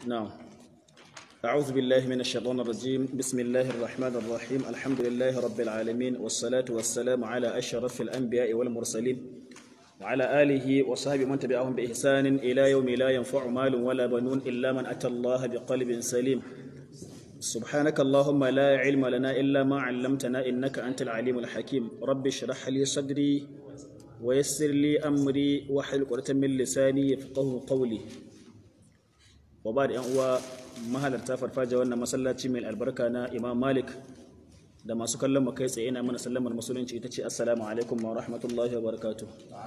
نعم أعوذ بالله من الشيطان الرجيم بسم الله الرحمن الرحيم الحمد لله رب العالمين والصلاة والسلام على أشرف الأنبياء والمرسلين وعلى آله وصحبه من تبعهم بإحسان إلى يوم لا ينفع مال ولا بنون إلا من أتى الله بقلب سليم سبحانك اللهم لا علم لنا إلا ما علمتنا إنك أنت العليم الحكيم رب اشرح لي صدري ويسر لي أمري واحلل عقدة من لساني يفقه قولي وبعد أن هو mahalarta farfaja wannan masallaci mai albarka na imam malik da masu kallon mu kai tsaye ina mana sallamar musulunci ita ce assalamu alaikum wa rahmatullahi wa barakatu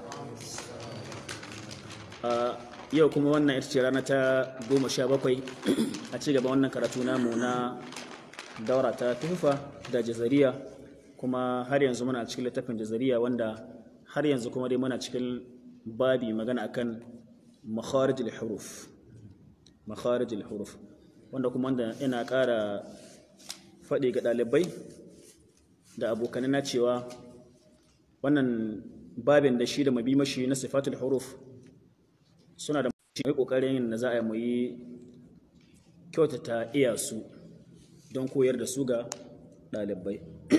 yau kuma wannan ita ce rana ta goma sha bakwai a ci gaba wannan karatu namu na daura ta tufa da jazariya kuma har yanzu muna cikin littafin jazariya wanda har yanzu kuma dai muna cikin babi magana akan makharijul huruf makharijul huruf wanda kuma wanda ina ƙara faɗi ga ɗalibai da abokanai na cewa wannan babin da shi da mabi mashi na sifatul huruf suna da mai ƙoƙarin yin da za a mu yi kyautata iya su don koyar da su ga ɗalibai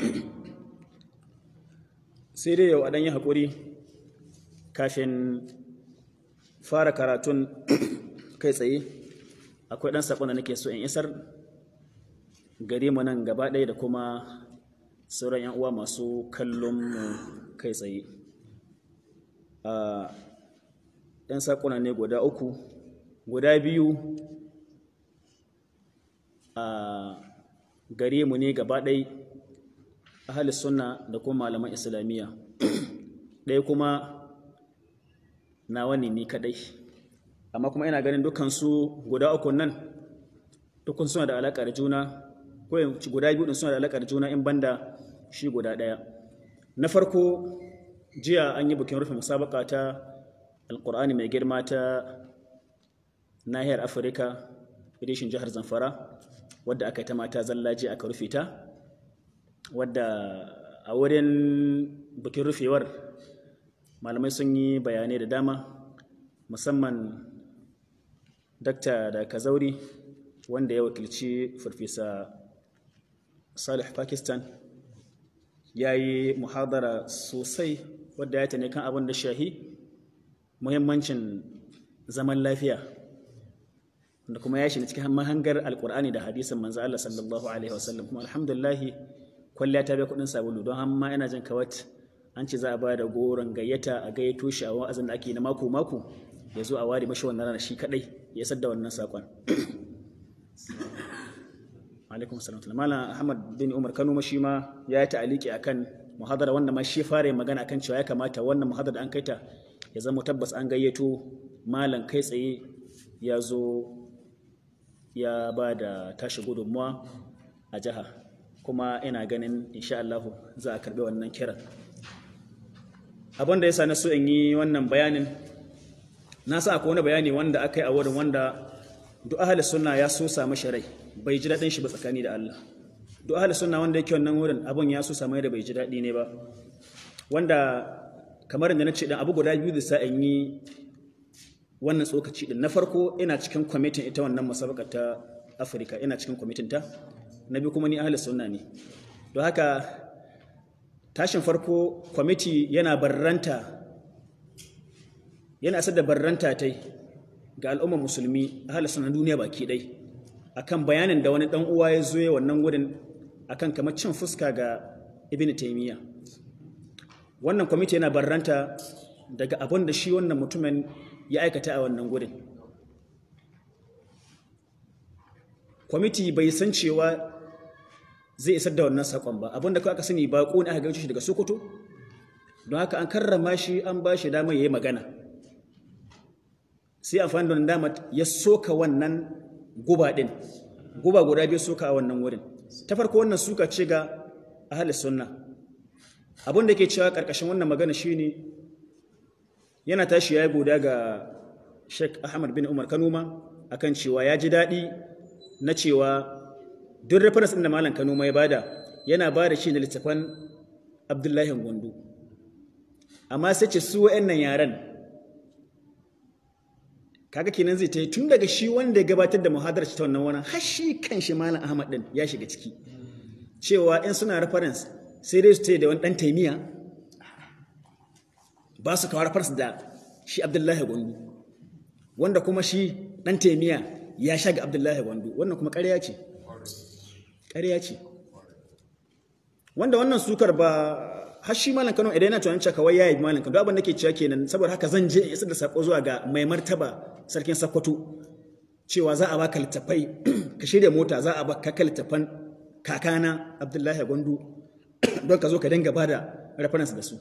sai dai yau a ɗan yi haƙuri kafin fara karatun kai tsaye akwai ɗan saƙon da nake so in isar gare mu nan gaba ɗaya da kuma sauran 'yan uwa masu kallon mu kai tsaye ɗan saƙona ne guda uku guda biyu a gare mu ne gaba ɗai ahalis sunna da kuma malaman islamiyya ɗaya kuma na wani ni kaɗai amma kuma ina ganin dukansu guda uku nan dukkan suna da alaƙa da juna ko guda biyu din suna da alaƙa da juna in banda shi guda ɗaya na farko jiya an yi bikin rufe musabaka ta alƙur'ani mai girma ta nahiyar afirka edishin jihar zamfara wadda aka yi ta mata zallaji aka rufe ta wadda a wurin bikin rufewar malamai sun yi bayanai da dama musamman dakta da kazauri wanda ya wakilci farfesa salih pakistan ya yi muhadara sosai wadda ya tane kan abin da shahi muhimmancin zaman lafiya da kuma ya shiga cikin mahangar alkur'ani da hadisin manzo Allah sallallahu alaihi wasallam kuma alhamdulillah kwalliya ta bai kudin sabulu don amma ina jin kawat an ce za a ba da goron gayyata a gayyato shi a wa'azin da ake na mako mako ya zo a ware mashi wannan rana shi kadai ya sadda wannan sakon alaikum salam malam ahmad bin umar kano shi ma ya yi ta'aliki akan muhadara wanda ma shi fara yin magana akan cewa ya kamata wannan muhadara da an kaita ya zama tabbas an gayyato malam kai tsaye ya zo ya ba da tashi gudunmuwa a jiha kuma ina ganin insha Allah za a karbi wannan kiran abin da ya sa na so in yi wannan bayanin na sa akwai wani bayani wanda aka yi a wurin wanda duk ahli sunna ya so samu sharai bai ji daɗin shi ba tsakani da Allah duk ahli sunna wanda yake wannan wurin abun ya so samu da bai ji daɗi ne ba wanda kamar da na ce dan abu guda biyu da sa in yi wannan tsokaci din na farko ina cikin kwamitin ita wannan musabaka ta Afirka ina cikin kwamitin ta na biyu kuma ni ahli sunna ne don haka tashin farko kwamiti yana barranta yana asar da barranta ta ga al'ummar musulmi a halittar duniya baki ɗai akan bayanin da wani ɗan uwa ya zo ya wannan wurin akan kamar cin fuska ga ibn taimiyya wannan kwamiti yana barranta daga abin da shi wannan mutumin ya aikata a wannan wurin kwamiti bai san cewa zai isar da wannan saƙon ba abin da kawai aka sani baƙo ne aka gaishe shi daga sokoto don haka an karrama shi an ba shi damar ya yi magana sai amfani da dama ya soka wannan guba ɗin guba guda biyu soka a wannan wurin ta farko wannan suka ce ga ahalis sunna abin da ke cewa ƙarƙashin wannan magana shine yana tashi ya yi goda ga Sheikh Ahmad bin Umar Kanuma akan cewa ya ji daɗi na cewa duk reference da Malam Kanuma ya bada yana bada shi da littafan Abdullahi Gondo amma sai ce su wa'annan yaran kaga kenan zai ta yi tun daga shi wanda ya gabatar da muhadarar ta wannan wani har shi kan shi malam ahmad din ya shiga ciki cewa in suna reference sai dai su ce da wani dan taimiya ba su kawo reference da shi abdullahi gwandu wanda kuma shi dan taimiya ya shaga abdullahi gwandu wannan kuma ƙarya ce ƙarya ce wanda wannan sukar ba har shi malam Kano idan yana tunanin cewa kawai yayi malam Kano abin da ke cewa kenan saboda haka zan je in isar da sako zuwa ga mai martaba sarkin Sokoto cewa za a baka littafai ka shirya mota za a baka littafan kakana Abdullahi Gwandu don ka zo ka dinga bada reference da su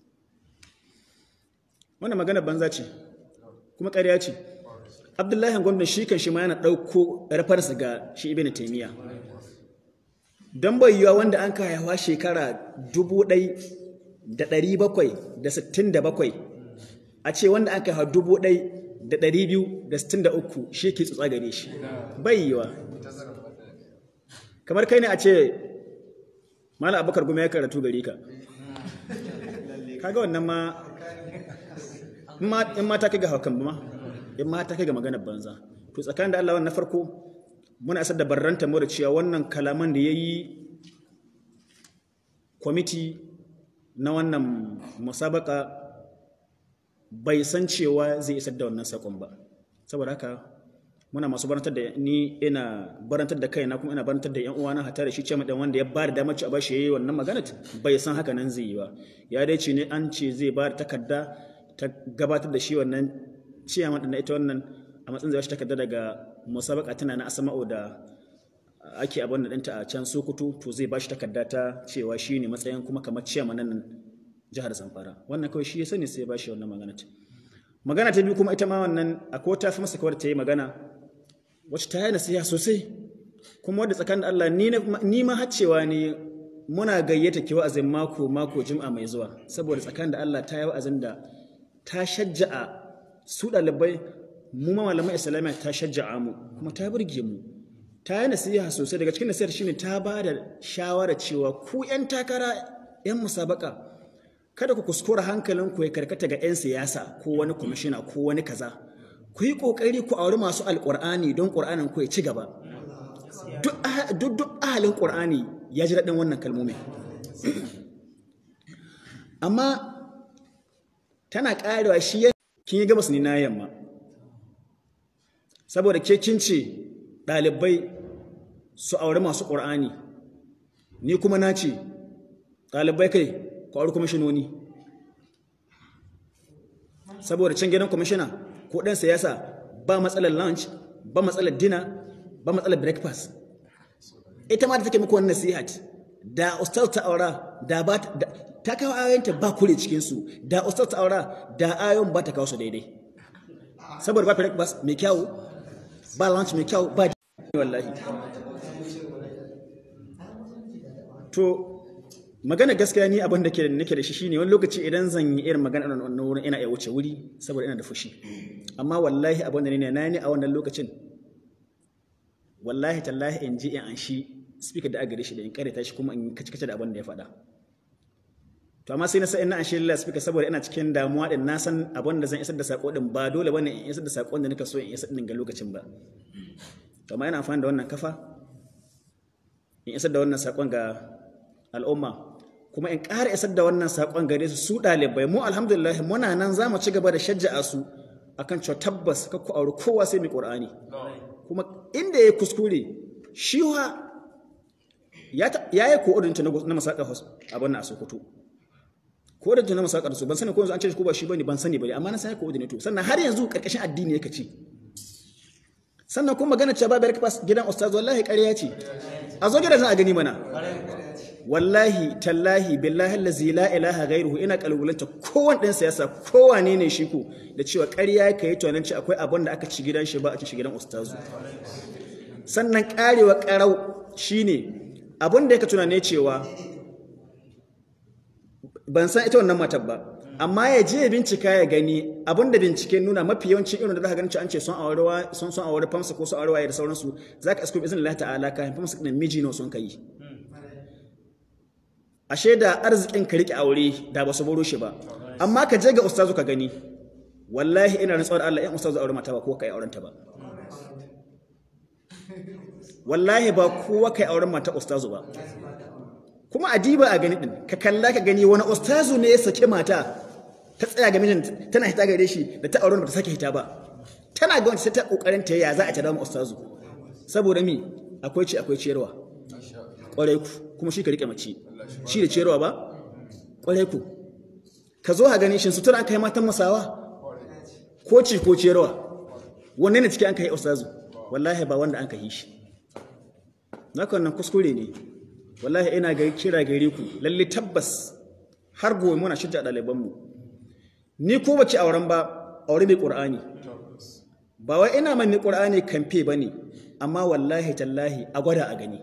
wannan magana banza ce kuma ƙarya ce Abdullahi Gwandu shi kan shi ma yana ɗauko reference ga shi Ibn Taymiyyah don bai yiwa wanda an kayawa shekara dubu ɗai da ɗari bakwai da sittin da bakwai a ce wanda an kayawa dubu ɗai da ɗari biyu da sittin da uku shi ke tsutsa gare shi bai yiwa kamar kai ne a ce mala abokar goma ya karatu gare ka kaga wannan ma in ma ta kai ga haukan ba ma in ma ta kai ga maganar banza to tsakanin da Allah wannan farko muna isar da barranta mu da cewa wannan kalaman da ya yi kwamiti na wannan musabaka bai san cewa zai isar da wannan sakon ba saboda haka muna masu barantar da ni ina barantar da kaina kuma ina barantar da yan uwana hata da shi ce dan wanda ya ba da damar ci a bashi yayi wannan magana bai san haka nan zai yi ba ya dai ce ne an ce zai ba da takarda ta gabatar da shi wannan ciyaman da ita wannan a matsayin zai shi takarda daga musabaka tana na asama'u da ake abin da ɗinta a can sokoto to zai bashi takarda ta cewa shi ne matsayin kuma kamar ciyama nan jihar zamfara wannan kawai shi ya sani sai ya bashi wannan magana ta magana ta biyu kuma ita ma wannan akwai ta fi masa kawar ta yi magana wacce ta yi nasiha sosai kuma wadda tsakanin Allah ni ma haccewa ne muna gayyata ki wa'azin mako mako jim'a mai zuwa saboda tsakanin da Allah ta yi wa'azin da ta shajja'a su ɗalibai mu ma malaman islamiyya ta shajja'a mu kuma ta burge mu ta yi nasiha sosai daga cikin nasihar shine ta ba da shawara cewa ku yan takara yan musabaka kada ku kuskura hankalin ku ya karkata ga yan siyasa ko wani kwamishina ko wani kaza ku yi kokari ku auri masu alqur'ani don qur'anin ku ya ci gaba duk duk ahalin qur'ani ya ji daɗin wannan kalmomi amma tana ƙarewa shi kin yi gabas ni na yamma saboda ke kin ce ɗalibai su aure masu ƙur'ani ni kuma na ce ɗalibai kai ku aure kwamishinoni saboda can gidan kwamishina ko ɗan siyasa ba matsalar lunch ba matsalar dinner ba matsalar breakfast ita ma da take muku wannan nasihat da ustaz ta aura da ba ta kawo ayoyinta ba kure cikinsu da ustaz ta aura da ayoyin ba ta kawo su daidai saboda ba breakfast mai kyau ba lunch mai kyau ba wallahi to magana gaskiya ni abin da nake da shi shine wani lokaci idan zan yi irin magana a wannan wurin ina iya wuce wuri saboda ina da fushi amma wallahi abin da ne na ni a wannan lokacin wallahi tallahi in ji in an shi speaker da aka gare shi da in karanta shi kuma in kace kace da abin da ya faɗa to amma sai na san ina an shi lillahi speaker saboda ina cikin damuwa din na san abin da zan isar da sako din ba dole bane in isar da sakon da nika so in isar din ga lokacin ba to amma ina amfani da wannan kafa in isar da wannan sakon ga al'umma kuma in ƙara isar da wannan sakon gare su su ɗalibai mu alhamdulillah muna nan za mu ci gaba da shajja'a su akan cewa tabbas ka ku auri kowa sai mai ƙur'ani kuma inda ya kuskure shi wa ya yi ko'odinta na masakar abin a sokoto ko'odinta na masakar su ban sani ko yanzu an ce ko ba shi bane ban sani bane amma na sani ko'odinato sannan har yanzu karkashin addini yake ci sannan kuma magana cewa babu breakfast gidan ustaz wallahi ƙarya ce a zo gidan a gani mana wallahi tallahi billahi allazi la ilaha ghairuhu ina kalgulanta kowan ɗan siyasa kowane ne shi ko da cewa ƙarya ka yi tunanin ci akwai abin da aka ci gidan shi ba a ci gidan ustazu sannan ƙarewa ƙarau shine abin da yake tunane cewa ban san ita wannan matar ba amma ya je bincika ya gani abin da bincike nuna mafi yawancin irin da za ka gani an ce sun aure sun sun aure famsa ko sun aure waye da sauransu zaka isko izinin Allah ta'ala ka famsa din miji ne sun kai ashe da arzikin ka rike aure da ba su boro shi ba amma ka je ga ustazu ka gani wallahi ina rantsuwa da Allah in ustazu aure mata ba ko kai auren ta ba wallahi ba kowa kai auren mata ustazu ba kuma adiba a gani din ka kalla ka gani wani ustazu ne ya saki mata ta tsaya ga mijin tana hita gare shi da ta auren ba ta sake hita ba tana ga wanda sai ta kokarin ta ya za a ta dawo ustazu saboda mi akwai ci akwai ciyarwa kwarai ku kuma shi ka rike mace shi da ciyarwa ba kwarai ku ka zo ha gani shin sutura an kai matan masawa ko ci ko ciyarwa wanne ne cikin an kai ustazu wallahi ba wanda an kai shi naka wannan kuskure ne wallahi ina ga kira gare ku lalle tabbas har gobe muna shidda ɗaliban mu ni ko bace auren ba aure mai qur'ani ba wai ina mai qur'ani kamfe bane amma wallahi tallahi a gwada a gani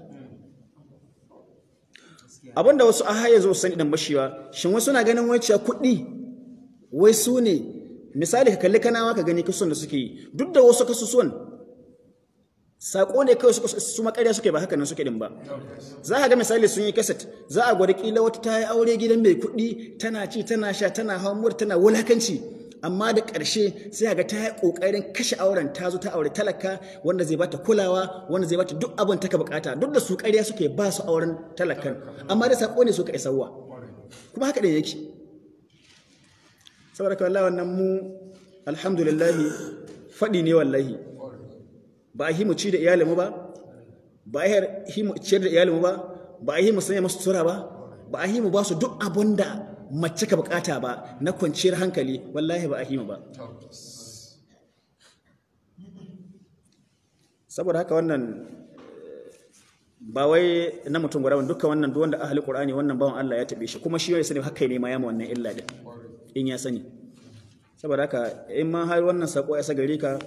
abinda wasu a haye zo sani dan bashiwa shin wasu na ganin wai cewa kuɗi wai su ne misali ka kalli kanawa ka gani kasuwan da suke yi duk da wasu kasusuwan sako ne kawai su makarya suke ba haka nan suke din ba za ka ga misali sun yi kaset za a gwada kila wata ta yi aure gidan mai kuɗi tana ci tana sha tana hawan tana wulakanci amma da ƙarshe sai ga ta yi ƙoƙarin kashe auren ta zo ta aure talaka wanda zai bata kulawa wanda zai bata duk abin ta ka bukata duk da su ƙarya suke ba su auren talakan amma da sako ne suka isarwa kuma haka da yake saboda wallahi wannan mu alhamdulillah faɗi ne wallahi ba a yi mu ci da iyalinmu ba ba a yi mu ciyar da iyalinmu ba ba a yi mu sanya masu tura ba ba a yi mu ba su duk abin da mace ka bukata ba na kwanciyar hankali wallahi ba a yi mu ba saboda haka wannan ba wai na mutum guda wanda dukkan wannan duk wanda ahli qur'ani wannan bawan Allah ya tabe shi kuma shi ya sani haka ne ma ya ma wannan illa din in ya sani saboda haka in ma har wannan sako ya sa gare ka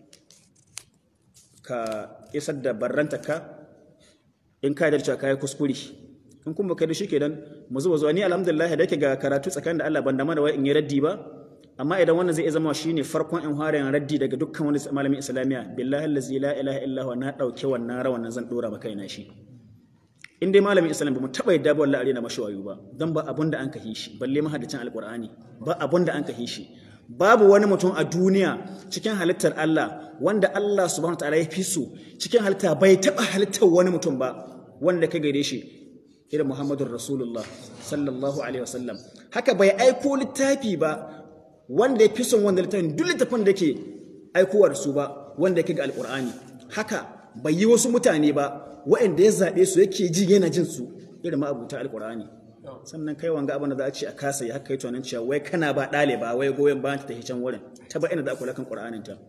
ka isar da barrantarka in ka yarda ka yi kuskure in kuma kai da shi kenan mu zuwa zuwa ni alhamdulillah da yake ga karatu tsakanin da Allah ban da mana wai in yi raddi ba amma idan wannan zai zama shine farkon in fara yin raddi daga dukkan wani malamin islamiya billahi allazi la ilaha illa huwa na dauke wannan rawan nan zan dora maka ina shi in dai malamin islam ba mu taba yadda ba wallahi arena mashi wayo ba dan ba abun da an kahi shi balle mahaddacin alqur'ani ba abun da an kahi shi babu wani mutum a duniya cikin halittar Allah wanda Allah subhanahu wataala ya fi so cikin halitta bai taba halittar wani mutum ba wanda ka gare shi irin Muhammadur Rasulullah sallallahu alaihi wasallam haka bai aiko littafi ba wanda ya fi son wanda littafin duk littafin da ke aikowa da su ba wanda yake ga alqur'ani haka bai yi wasu mutane ba waɗanda ya zaɓe su yake ji yana jin su irin ma'abuta alqur'ani sannan kai wanga abin da za a ce a kasa ya haka yi tunanin cewa wai kana ba ɗaliba wai goyon bayan ta tafi can wurin ta ba ina da kula kan ƙur'anin ta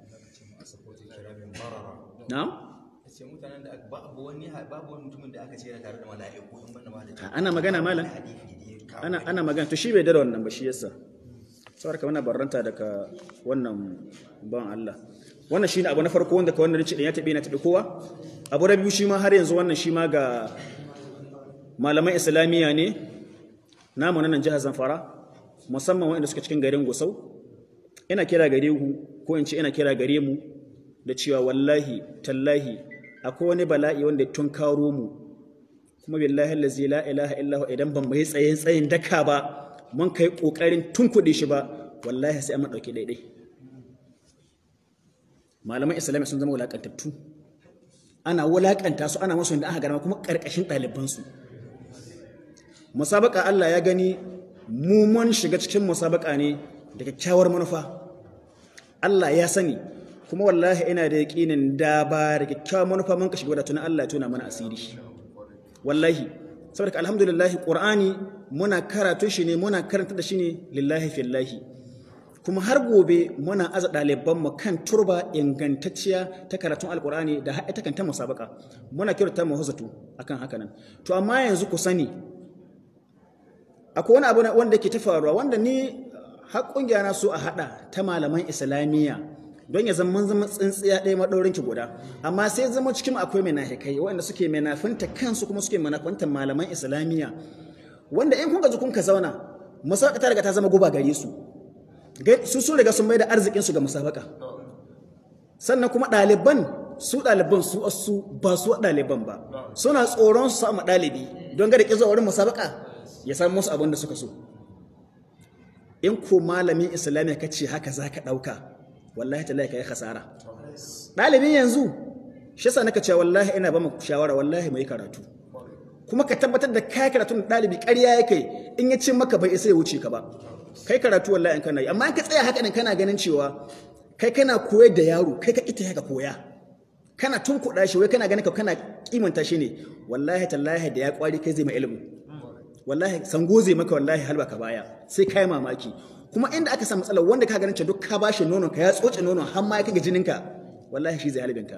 na'am ce mutanen da babu wani babu wani mutumin da aka ce yana tare da mala'iku in banda ma da ana magana malam ana ana magana to shi bai da wannan ba shi yasa saboda ka muna barranta daga wannan ban Allah wannan shine abu na farko wanda ka wannan rici ya tabe na tabe kowa abu na biyu shi ma har yanzu wannan shi ma ga malaman islamiyya ne namu na nan jihar Zamfara musamman waɗanda suka cikin garin Gusau ina kira gare ku ko in ce ina kira gare mu da cewa wallahi tallahi akwai wani bala'i wanda tun karo mu kuma billahi allazi la ilaha illa idan ban mai tsayin tsayin daka ba mun kai kokarin tun kuɗi shi ba wallahi sai an dauki daidai malaman islamiyya sun zama wulakantattu ana wulakanta su ana masu da aka garma kuma karkashin ɗalibansu musabaka Allah ya gani mu mun shiga cikin musabaka ne da kyakkyawar manufa Allah ya sani kuma wallahi ina da yaƙinin da ba da kyakkyawar manufa mun ka shiga da tunan Allah ya tuna mana asiri wallahi saboda alhamdulillah qur'ani muna karatu shi ne muna karanta da shi ne lillahi fillahi kuma har gobe muna aza ɗaliban mu kan turba ingantacciya ta karatun alqur'ani da har ita kanta musabaka muna kirta mu huzatu akan haka nan to amma yanzu ku sani akwai wani abu wanda ke ta faruwa wanda ni har kungiya na so a hada ta malaman islamiyya don ya zama zama tsintsiya ɗaya maɗaurin ki guda amma sai zama cikin akwai menahikai waɗanda suke menafinta kansu kuma suke menafinta malaman islamiyya wanda in kun gaji kun ka zauna musabaka ta riga ta zama guba gare su su sun riga sun mai da arzikin su ga musabaka sannan kuma ɗaliban su ɗaliban su su ba su ɗaliban ba suna tsoron su samu ɗalibi don ga da ƙizo wurin musabaka ya samu musu abin da suka so in ko malamin islamiyya ka ce haka za ka ɗauka wallahi ta ka yi khasara ɗalibin yanzu shi yasa naka cewa wallahi ina ba mu shawara wallahi mai karatu kuma ka tabbatar da kai karatu da ɗalibi ƙarya yake in ya ce maka bai isa ya wuce ka ba kai karatu wallahi in kana yi amma in ka tsaya haka din kana ganin cewa kai kana koyar da yaro kai ka ita ka koya kana tunkuɗa shi wai kana ganin ka kana kimanta shi ne wallahi tallahi da ya kwari kai zai ma ilimi wallahi sango zai maka wallahi halba ka baya sai kai mamaki kuma inda aka samu matsalar wanda ka ganin cewa duk ka bashi nono ka ya tsoce nono har ma ya kai ga jininka wallahi shi zai halibinka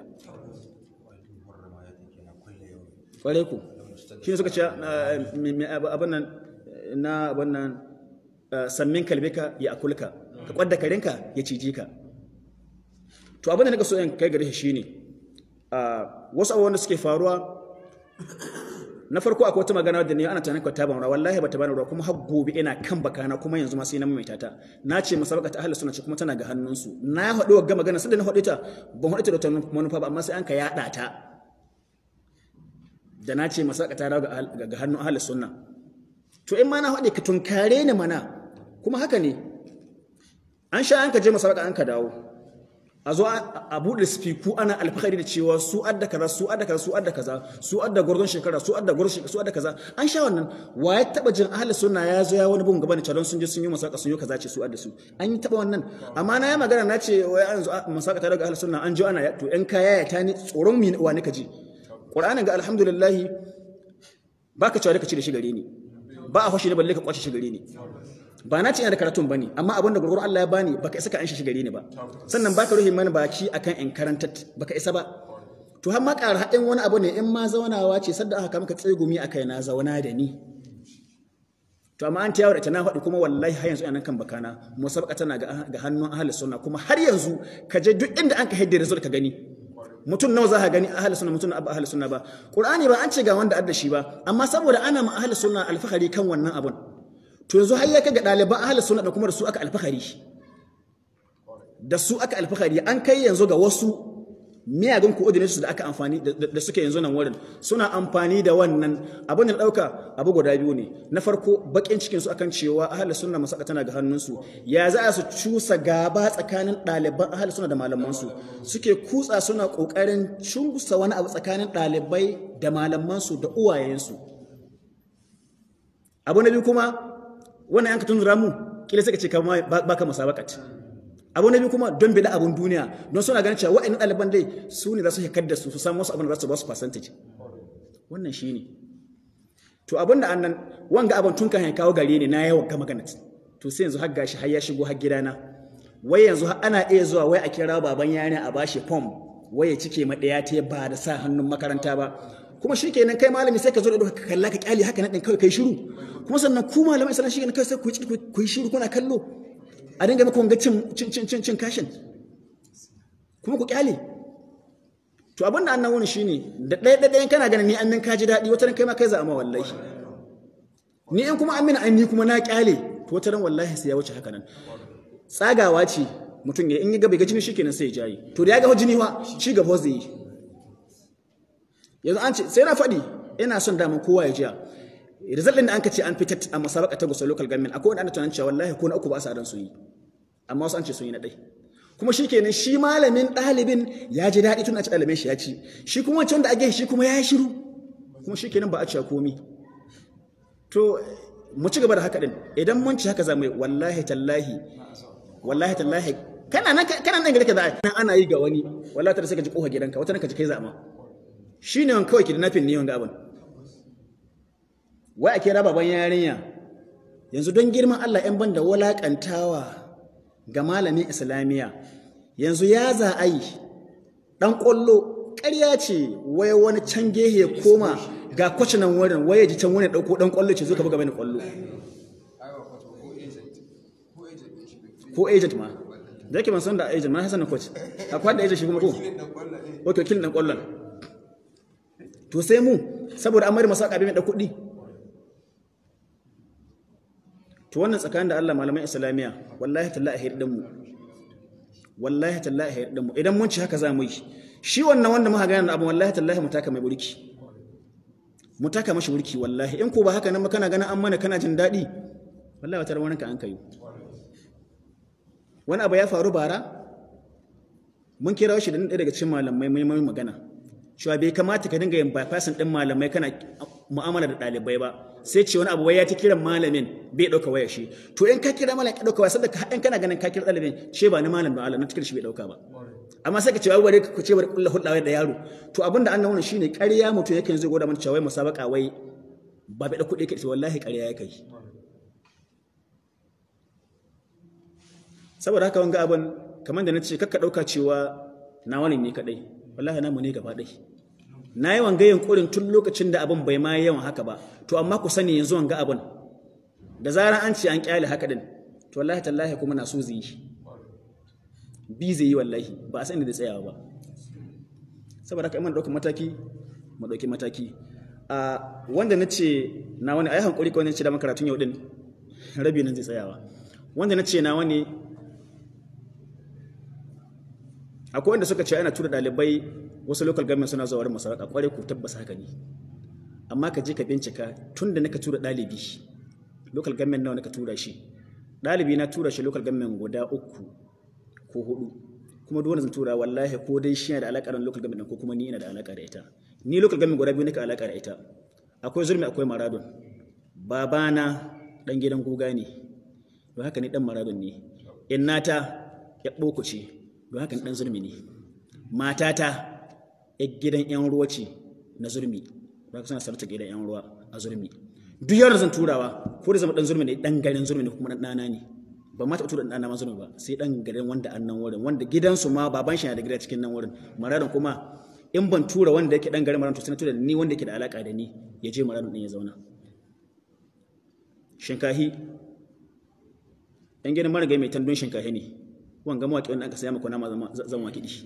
kwarai ku shi ne suka ce abin nan na abin nan sammin kalbika ya akulka ka kwadda karinka ya ciji ka to abin da nika so in kai gare shi shine wasu abubuwan da suke faruwa na farko akwai wata magana da ne ana tunanin ka ta ban ruwa wallahi ba ta bani ruwa kuma har gobe ina kan bakana kuma yanzu ma sai na maimaita ta na ce masabaka ta ahlus sunna ce kuma tana ga hannunsu na haɗu ga magana sai da na haɗu ta ban haɗu ta da wata manufa ba amma sai an ka yaɗa ta da na ce masabaka ta dawo ga hannun ahlus sunna to in ma na haɗe ka tunkare ni mana kuma haka ne an sha an ka je masabaka an ka dawo a zo a buɗe spiku ana alfahari da cewa su adda kaza su adda kaza su adda kaza su adda gordon shekara su adda gordon shekara su adda kaza an sha wannan wa ya taba jin ahli sunna ya zo ya wani bugun gaba da calon sun je sun yi masaka sun yi kaza ce su adda su an yi taba wannan amma na yi magana na ce wai an zo masaka ta daga ahli sunna an jo ana to yan kaya ya tani tsoron mi wa nika ji qur'anin ga alhamdulillah baka cewa ka ci da shi gare ni ba a fashi da balle ka kwace shi gare ni ba na ce ina da karatun bane amma abin da gurgur Allah ya bani baka isa ka an shi gare ni ba sannan baka ruhi mana baki akan in karanta baka isa ba to har ma ƙara haɗin wani abu ne in ma zaunawa ce sadda aka maka tsegumi akai na zauna da ni to amma an ta yawo da ta na faɗi kuma wallahi har yanzu ina kan bakana musabaka tana ga hannun ahli sunna kuma har yanzu ka je duk inda an ka haidda result ka gani mutum nawa za ka gani ahli sunna mutum abba ahli sunna ba qur'ani ba an ce ga wanda adda shi ba amma saboda ana ma ahli sunna alfahari kan wannan abun to yanzu har ya ga ɗaliban ahli sunna da kuma da su aka alfahari da su aka alfahari an kai yanzu ga wasu miyagun coordinators da aka amfani da suke yanzu nan wurin suna amfani da wannan abin da ɗauka abu guda biyu ne na farko bakin cikin su akan cewa ahli sunna masaka tana ga hannunsu ya za su cusa gaba tsakanin ɗaliban ahli sunna da malamansu suke kutsa suna ƙoƙarin cungusa wani abu tsakanin ɗalibai da malamansu da uwayensu abu na biyu kuma wannan yanka tunzura mu kila suka ce kama baka musabakat abu na biyu kuma don bida abun duniya don suna ganin cewa wa'annan ɗaliban dai su ne za su hekar da su su samu wasu abin da za su ba su percentage wannan shi ne to abin da annan wanga abin tun kan kawo gare ni na yawan ga magana to sai yanzu har gashi har ya shigo har gidana wai yanzu har ana iya zuwa wai a kira baban yarinya a bashi form wai ya cike ma ɗaya ta ba da sa hannun makaranta ba kuma shi kenan kai malami sai ka zo da ka kalla ka kyale haka na ɗin kawai kai shiru kuma sannan ku malamai islam shi kenan kai sai ku yi shiru kuna kallo a dinga maka wanga cin cin cin cin kashin kuma ku kyale to abin da annan wani shine da ɗaya ɗaya kana ganin ni annan ka ji daɗi wata ran kai ma kai za a ma wallahi ni in kuma amina an ni kuma na kyale to wata ran wallahi sai ya wuce haka nan tsagawa ce mutum ya in ya ga bai ga jini shikenan sai ya jayi to da ya ga jini wa shi gaba zai yi yanzu an ce sai na faɗi ina son daman kowa ya jiya result din da anka ce an fitar a musabaka ta gusa local government akwai wanda ana tunanin cewa wallahi ko na uku ba sa ran su yi amma wasu an ce sun yi na ɗai kuma shi kenan shi malamin ɗalibin ya ji daɗi tun a ci ɗalibin shi ya ci shi kuma wancan da ake shi kuma ya yi shiru kuma shi kenan ba a ci komi to mu ci gaba da haka din idan mun ci haka za mu yi wallahi tallahi wallahi tallahi kana nan kana nan gare ka za a ana yi ga wani wallahi ta sai ka ji kofa gidanka wata nan ka ji kai zama shi ne wani kawai kidnapping ne wanga abin wai a kira baban yarinya yanzu don girman Allah ‘yan banda walaƙantawa ga malamin islamiyya yanzu ya za a yi ɗan ƙwallo ƙarya ce wai wani can gehe ya koma ga kwace nan wurin wai ya ji can wani ɗauko ɗan ƙwallo ce zo ka buga mani ƙwallo ko agent ma da yake ban san da agent ma hasan na coach akwai da agent shi kuma ko ok wakilin ɗan ƙwallon to sai mu saboda an mari masa ƙabi mai ɗan kuɗi to wannan tsakanin da Allah malaman islamiyya wallahi tallahi hirdin mu wallahi tallahi hirdin mu idan mun ci haka za mu yi shi wannan wanda muka gane abu wallahi tallahi mu taka mai burki mu taka mashi burki wallahi in ko ba haka nan ba kana ganin an mana kana jin daɗi wallahi wata ranar ka an kai wani abu ya faru bara mun kira shi da ɗaya daga cikin malamai mai magana cewa bai kamata ka dinga yin bypassing ɗin malamai kana mu'amala da ɗalibai ba sai ce wani abu wai ya ta kiran malamin bai ɗauka waya shi to in ka kira malamin ka ɗauka waya sadda in kana ganin ka kira ɗalibin ce ba ni malam ba Allah na cikin shi bai ɗauka ba amma sai ka ce wai ku ce bari kullu hulɗa da yaro to abinda an nuna shine ƙarya mutum yake zai goda mana cewa wai musabaka wai ba bai da kuɗi kai wallahi ƙarya yake yi saboda haka wanga abin kamar da na ce kakka ɗauka cewa na wani ne kaɗai wallahi namu ne gaba ɗai na yi wanga yunkurin tun lokacin da abin bai ma yawan haka ba to amma ku sani yanzu wanga abin da zarar an ce an kyale haka din to wallahi tallahi kuma na so zai yi bi zai yi wallahi ba a sani da tsayawa ba saboda haka iman ɗaukar mataki mu ɗauki mataki a wanda na ce na wani a yi hankuri kawai na ce da makaratun yau din rabi nan zai tsayawa wanda na ce na wani akwai wanda suka ce ana tura ɗalibai wasu local government suna zuwa wurin masarauta kwarai ku tabbas haka ne amma ka je ka bincika tun da naka tura ɗalibi local government nawa naka tura shi ɗalibi na tura shi local government guda uku ko hudu kuma duk wanda zan tura wallahi ko dai shi yana da alaƙa da local government ko kuma ni ina da alaƙa da ita ni local government guda biyu naka alaƙa da ita akwai zurmi akwai maradon babana dan gidan guga ne don haka ni dan maradon ne innata ya ɓoko ce don haka ɗan zurmi ne matata ya gidan yan ruwa ce na zurmi don haka suna sarta gidan yan ruwa a zurmi duk yawan zan turawa ko da zama ɗan zurmi ne ɗan garin zurmi ne kuma ɗan ɗana ne ba ma taɓa tura ɗan ɗana ma zurmi ba sai ɗan garin wanda an nan wurin wanda gidansu ma baban shi na da gida cikin nan wurin maradon kuma in ban tura wanda yake ɗan garin maradon to sai na tura ni wanda yake da alaƙa da ni ya je maradon ɗin ya zauna shinkahi yan gidan marigayi mai tandun shinkahi ne wanga mawaƙi wanda aka saya maka nama zan wa kiɗi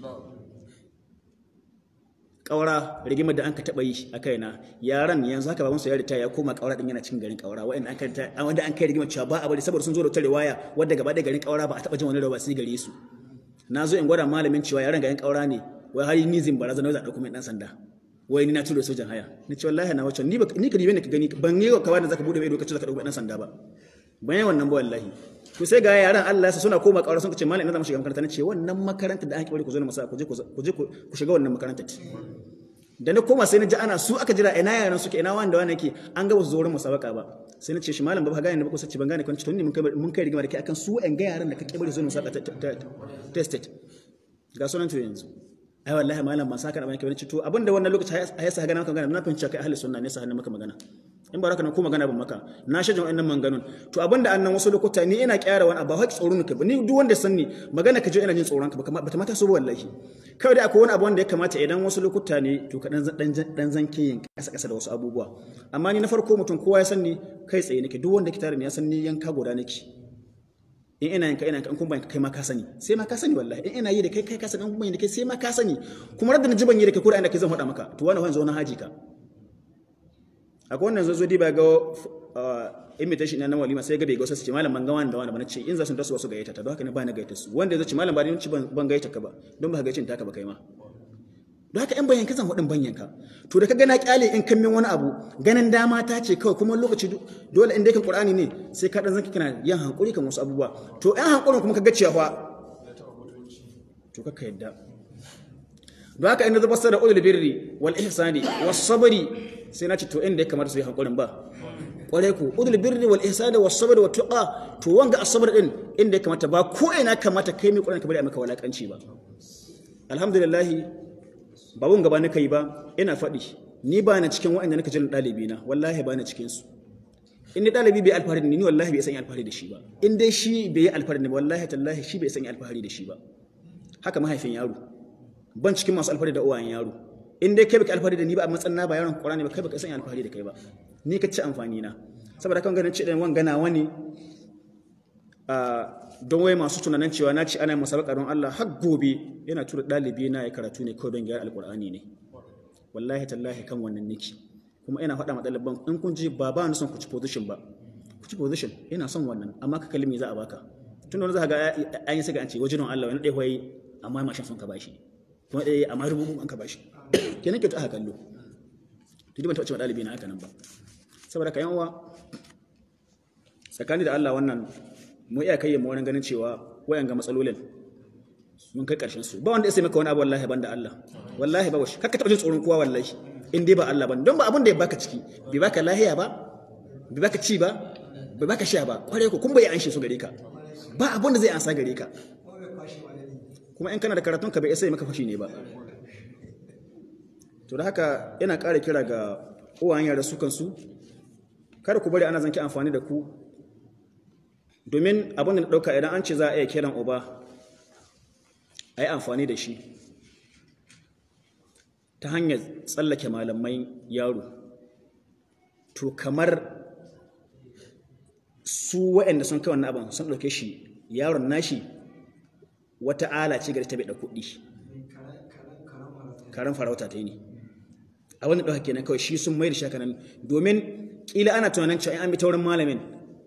ƙaura rigimar da an ka taɓa yi a kaina yaran yanzu haka babansu ya rita ya koma ƙaura ɗin yana cikin garin ƙaura wanda an kai rigimar cewa ba a bari saboda sun zo da wata riwaya wadda gaba ɗaya garin ƙaura ba a taɓa jin wani rawa sai gare su na zo in gwada malamin cewa yaran garin ƙaura ne wai har ni zin barazana za a ɗauko mai ɗan sanda wai ni na tura sojan haya ni ce wallahi na wacce ni ni ka dibe ne ka gani ban yi ka da zaka bude mai lokacin zaka ɗauko ɗan sanda ba ban yi wannan ba wallahi to sai ga yaran Allah sa suna koma ƙaura sun ce malam ina zama shiga makaranta nace wannan makaranta da ake bari ku zo na masa ku je ku je ku shiga wannan makaranta da na koma sai na ji ana su aka jira ina yaran suke ina wanda wani yake an ga wasu zorin musabaka ba sai na ce shi malam ba ka gane ba ko sace ban gane ko to ni mun kai mun kai rigima da kai akan su en ga yaran da kake bari zo musabaka ta state ga sunan to yanzu ai wallahi malam ban saka da bane kai to abinda wannan lokaci a yasa ga na maka magana na fahimci kai ahli sunna ne sa hannu maka magana in ba haka nan ko magana ban maka na shajin wannan manganun to abinda annan wasu lokuta ni ina kyara wani abu haƙi tsoron ka ni duk wanda san ni magana ka je ina jin tsoron ka ba ta mata so ba wallahi kawai dai akwai wani abu wanda ya kamata idan wasu lokuta ne to ka dan dan zanke yin kasa kasa da wasu abubuwa amma ni na farko mutum kowa ya san ni kai tsaye nake duk wanda ke tare ni ya san ni yanka goda nake in ina yanka ina yanka in kun bayan kai ma ka sani sai ma ka sani wallahi in ina yi da kai kai ka sani in kun bayan da kai sai ma ka sani kuma radda na ji ban yi da kai ko da ina kai zan faɗa maka to wani wani zo na haji ka akwai wannan zo diba ga invitation na walima sai ga bai ga wasu ce malam ban ga wani da wani ba ce in za su tasu wasu gayyata ta don haka ne ba na gayyata su wanda ya ce malam ba ni ci ban gayyata ka ba don ba ka gayyacin taka ba kai ma don haka in bayan ka zan hudin banyan ka to da ka gana kyale in kan min wani abu ganin dama ta ce kawai kuma lokaci dole in dai kan qur'ani ne sai ka dan zanki kana yin hankuri kan wasu abubuwa to ɗan hankurin kuma ka ga cewa to ka yadda don haka inda zubar da ulul birri wal ihsani was sabri sai na ce to inda ya kamata su yi hankulin ba kwarai ku udul birri wal ihsani was sabri wat tuqa to wanga as-sabr din inda ya kamata ba ko ina kamata kai mai Qur'ani ka bari a maka walakanci ba alhamdulillah ba wun gaba nika yi ba ina faɗi ni ba na cikin wa'anda nika jin ɗalibi na wallahi ba na cikin su in dai ɗalibi bai alfahari da ni wallahi bai san alfahari da shi ba in dai shi bai yi alfahari da wallahi tallahi shi bai san alfahari da shi ba haka mahaifin yaro ban cikin masu alfahari da uwayen yaro in dai kai baka alfahari da ni ba a matsayin na ba yaron Qur'ani ba kai baka san alfahari da kai ba ni ka ci amfani na saboda kan ganin ce dan wan gana wani don wai masu tunanin cewa na ci ana musabaka don Allah har gobe yana tura dalibi na ya karatu ne kawai don gyara alqur'ani ne wallahi tallahi kan wannan niki kuma ina faɗa ma ɗaliban in kun ji ba ba ni son ku ci position ba ku ci position ina son wannan amma ka kalmi za a baka tun da wani za ka ga an yi saka an ce wajen Allah wani ɗaya wai amma mashin sun ka bashi kuma ɗaya amma rubutu an ka bashi kenan kyautu aka kallo to ban taɓa cewa ɗalibi na haka nan ba saboda ka uwa tsakani da Allah wannan mu iya kai mu wani ganin cewa wayan ga matsalolin mun kai karshen su ba wanda ya sai maka wani abu wallahi banda Allah wallahi ba washi kakka taɓa jin tsoron kowa wallahi in dai ba Allah ba don ba abin da ya baka ciki bai baka lahiya ba bai baka ci ba bai baka sha ba kware ko kun bai anshe su gare ka ba abin da zai ansa gare ka kuma in kana da karatun ka bai sai maka fashi ne ba to da haka yana ƙara kira ga uwayen yara su kansu kada ku bari ana zanki amfani da ku domin abin da na ɗauka idan an ce za a iya kiran uba a yi amfani da shi ta hanyar tsallake malamai yaro to kamar su waɗanda sun kai wannan abin sun ɗauke shi yaron nashi wata ala ce gari ta bai da kuɗi karen farauta ta yi ne a wani ɗauka kenan kawai shi sun mai da shakanan domin ƙila ana tunanin cewa an bi ta wurin malamin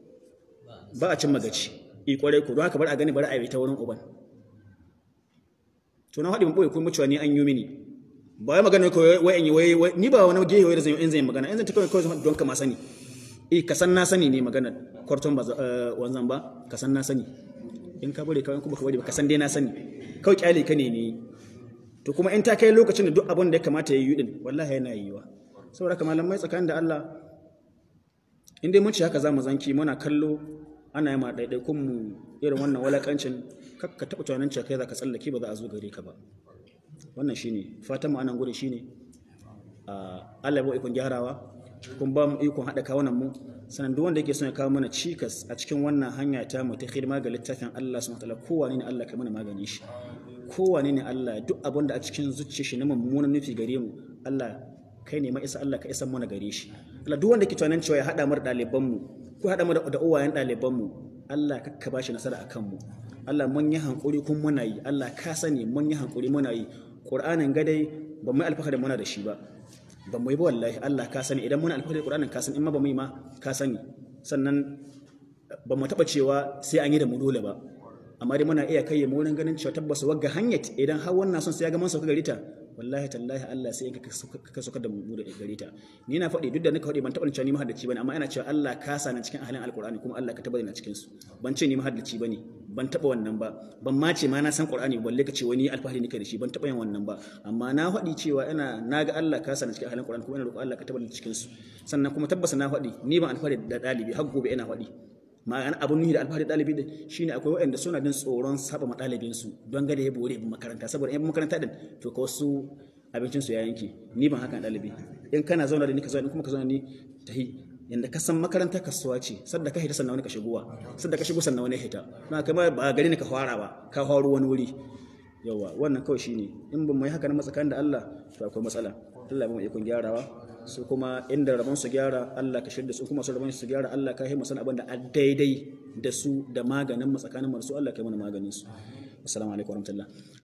ba a cin magaci i kwarai ku don haka bar a gani bari a bi ta wurin uban to na haɗi mun ɓoye kuma cewa ni an yi mini ba wai magana ko wai in yi wai ni ba wani gehe wai da zan yi in zan magana in zan ta kawai kawai don ka ma sani eh ka san na sani ne magana kwarton ba wanzan ba ka san na sani in ka bari kawai kuma ka bari ba ka san dai na sani kawai kyale ka ne ne to kuma in ta kai lokacin da duk abin da ya kamata ya yi din wallahi yana yiwa saboda haka malamai tsakanin da Allah in dai mun ci haka za mu zanki muna kallo ana yi ma ɗaiɗaikun mu irin wannan walakancin ka taɓa tunanin cewa kai za ka tsallake ba za a zo gare ka ba wannan shine fatan mu anan gure shine Allah ya ba ikon gyarawa kun ba mu ikon haɗa kawunan mu sanan duk wanda yake son ya kawo mana cikas a cikin wannan hanya ta mu ta hidima ga littafin Allah subhanahu wataala kowane ne Allah kai mana magani shi kowane ne Allah duk abin da a cikin zuciyar shi na mummunan nufi gare mu Allah kai ne ma isa Allah ka isa mana gare shi Allah duk wanda ke tunanin cewa ya haɗa mu da ɗaliban mu ko haɗa mu da uwayen ɗaliban mu Allah ka ba shi nasara akan mu Allah mun yi hankuri kun muna yi Allah ka sani mun yi hankuri muna yi Qur'anin gadai ba mu yi alfahari muna da shi ba ba mu yi ba wallahi Allah ka sani idan muna alfahari da Qur'anin ka sani in ma ba mu yi ma ka sani sannan ba mu taɓa cewa sai an yi da mu dole ba amma dai muna iya kai mu wurin ganin cewa tabbas wagga hanyar idan har wannan son sai ya ga mun sauka gare ta wallahi tallahi Allah sai ka sauka da mu da gare ta ni na faɗi duk da nika faɗi ban taɓa cewa ni mahaddaci bane amma ina cewa Allah ka sa na cikin ahalin alqur'ani kuma Allah ka tabbata na cikin su ban ce ni mahaddaci bane ban taɓa wannan ba ban ma ce ma na san qur'ani balle ka ce wani alfahari nika da shi ban taɓa yin wannan ba amma na faɗi cewa ina naga Allah ka sa na cikin ahalin alqur'ani kuma ina roƙo Allah ka tabbata cikin su sannan kuma tabbasa na faɗi ni ban alfahari da ɗalibi har gobe ina faɗi ma'ana abun nuhi da alfahari ɗalibi din shine akwai waɗanda suna jin tsoron saba ma ɗalibin su don gada ya bore makaranta saboda in makaranta din to ka wasu abincin su ya yanke ni ban haka ɗalibi in kana zauna da ni ka zauna kuma ka zauna ni tahi yanda ka san makaranta kasuwa ce sadda ka hita sannan wani ka shigowa sadda ka shigo sannan wani hita na kai ba gari ne ka fara ba ka faro wani wuri yawa wannan kawai shine in ban mai haka na matsakanin da Allah to akwai matsala Allah ya ba mu ikon gyarawa su kuma inda rabon su gyara Allah ka shirya su kuma su rabon su gyara Allah ka himmasa abin da daidai da su da maganin mu tsakanin mu su Allah ka yi mana maganin su assalamu alaikum warahmatullahi